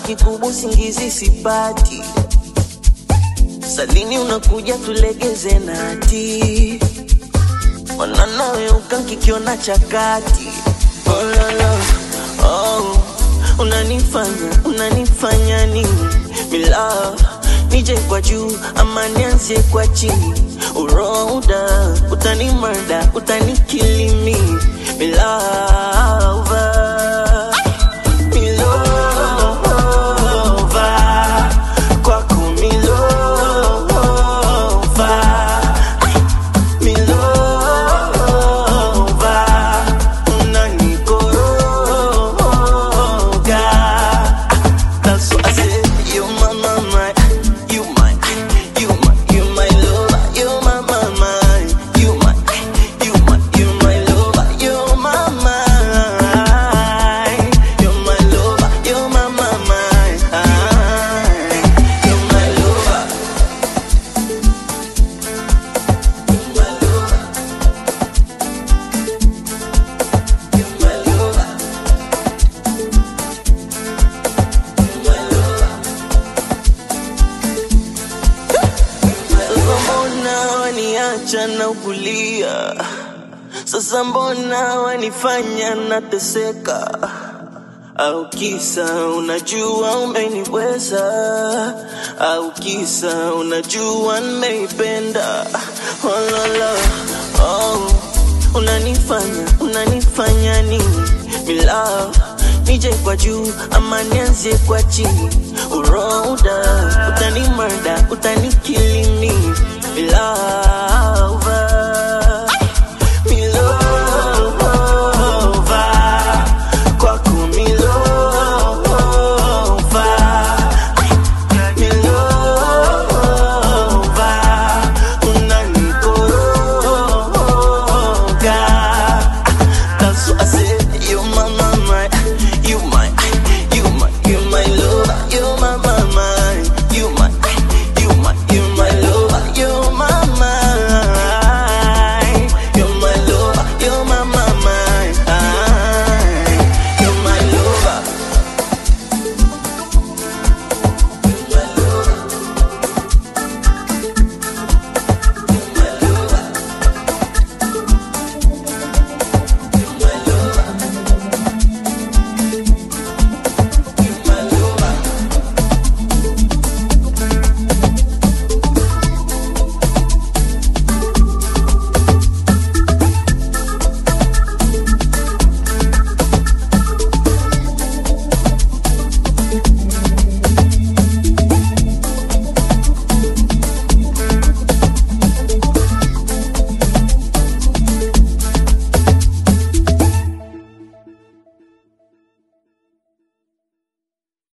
kikubwa usingizi sipati salini unakuja tulegeze nati wananawe ukankikiona chakati oh, la, la. oh, unanifanya unanifanya nini mila nije kwa juu ama nianzie kwa chini uroda utanimarda utanikilimi milava milova kwako milova milova unanikoroga That's what I said. You my mama, you my, you my, you my lover. You my mama, you my, you my, you my lover. You my mind, you my lover. You my mama, you my lover. You my lover. You my lover. Sasa mbona waniacha na ukulia? Sasa mbona wanifanya nateseka? Au kisa unajua umeniweza? Au kisa unajua nimeipenda? Oh, la, la. Oh, unanifanya unanifanya nini? Mila nije kwa juu ama nianzie kwa chini? Uroda utanimarda utanikilini bila